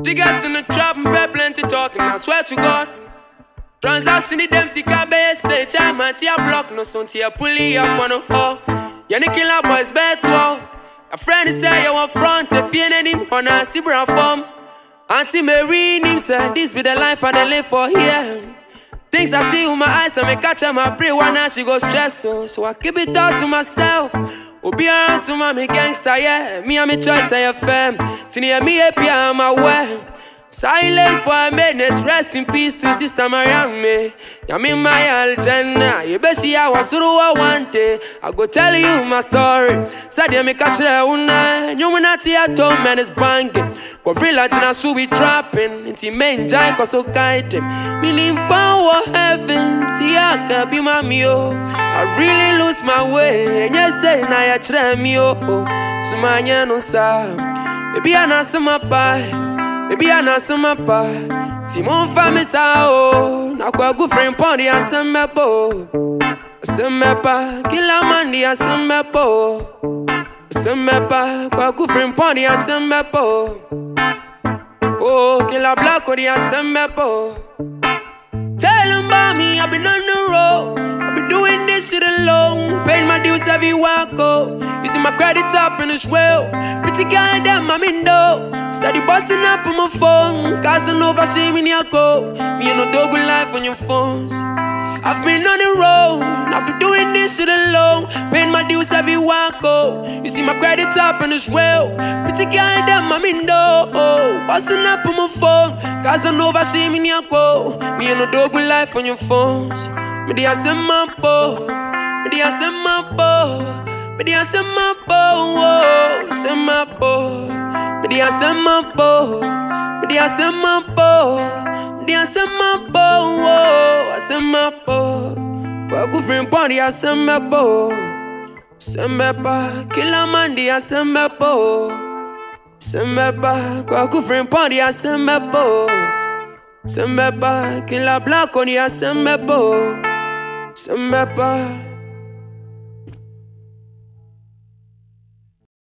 Jiggers in the trap and pay plenty talking, I swear to God. Transaction the dem sika be say chama tia block no son tia pulley up on a ho. Yani killer boys bet wow. A friend say you want front if you need him on a sibra form. Auntie Mary him said this be the life I dey live for here. Things I see with my eyes, I may catch on my brain. One now she go stress so, so I keep it all to myself. Obi around so me gangster, yeah. Me and me choice, I FM. Tini me happy, I'm aware. Silence for a minute, rest in peace to Sister Mariam. I'm in my aljanna. You bet see I was through one day. I go tell you my story. Said you me catch the una. You when I see a tone man is banging. Go free like na so we trapping. Inti main jai cause so guide him. Meaning power heaven. Tiaka be my mio. I really lose my way. And you say na ya chre mi oh. Sumanya no sa. Baby I na sama pie. Baby, I know some apa. Timon family sao. Na kwa good friend pondi asemmepo. Asemmepa, kila mandi asemmepo. Asemmepa, kwa good friend pondi asemmepo. Oh, kila black odi asemmepo. Tell them about me, I've been on the road. I've been doing this shit alone. Paying my dues every walk up. You see my credit up in this well. Pretty girl, them I'm in though. Steady busting up on my phone. Casanova, shame in your go. Me and no dog with life on your phones. I've been on the road, I've been doing this shit alone. Paying my dues every walk up. You see my credit up in this well. Pretty girl, them I'm in though. Busting up on my phone. Casanova, shame in your go. Me and no dog with life on your phones. Me dey ask my bo, me dey ask my bo, me dey ask my bo, oh, ask my bo, me dey ask my bo, me dey ask my bo, me dey ask my bo, oh, ask my bo. Kwa kufrin pondi ask my bo, sembepa kila mandi ask my bo, sembepa kwa kufrin pondi ask my bo. Sembepa, kila black on ya sembepo Sembepa